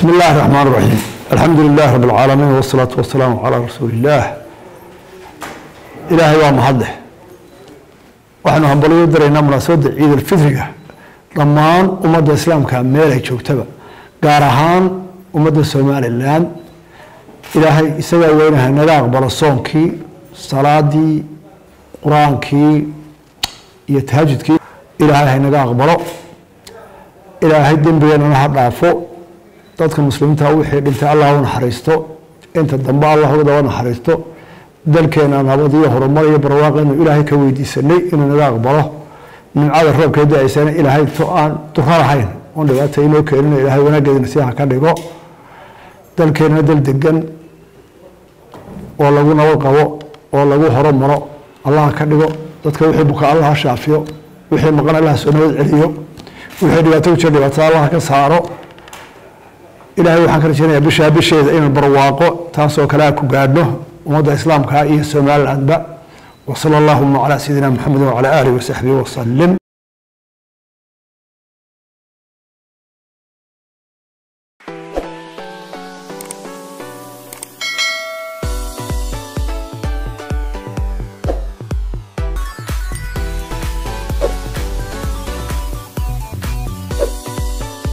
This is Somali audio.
بسم الله الرحمن الرحيم الحمد لله رب العالمين والصلاة والسلام على رسول الله إلهي waa mahadleh waxaanu hambalyo daraynaa munaasabadda ciid alfitriga dhammaan ummadda islaamka meel ay joogtaba gaar ahaan ummadda somalilan ilaahay isagaa weynaha naga aqbalo soonkii salaadii qur-aankii iyo tahajudkii ilaahay haynaga aqbalo ilaahay dembigeenana ha dhaafo dadka muslimiinta wixii dhintay allah u naxariisto inta dambe allah uga naxariisto dalkeena nabad iyo horumar iyo barwaaqeenu ilaahay ka weydiisanay inuu naga aqbalo nimcada roobkee da-aysana ilaahay to aan duro lahayn oon dhibaata inoo keenino ilaahay wanaaggeedina si ha ka dhigo dalkeenna dal degan oo lagu nabad qabo oo lagu horumaro allah ka dhigo dadka wixii buka allah ha shaafiyo wixii maqan allah soo nabad celiyo wixii dhibaato ku jira dhibaatada allah ka saaro ilaahay waxaan ka rajeynayaa bishaa bisheeda inaan barwaaqo taasoo kale a ku gaadhno ummadda islaamka iyo somalilandba wasala allahuma calaa sayidina maxamedi wacala aalihi wasaxbihi wasalim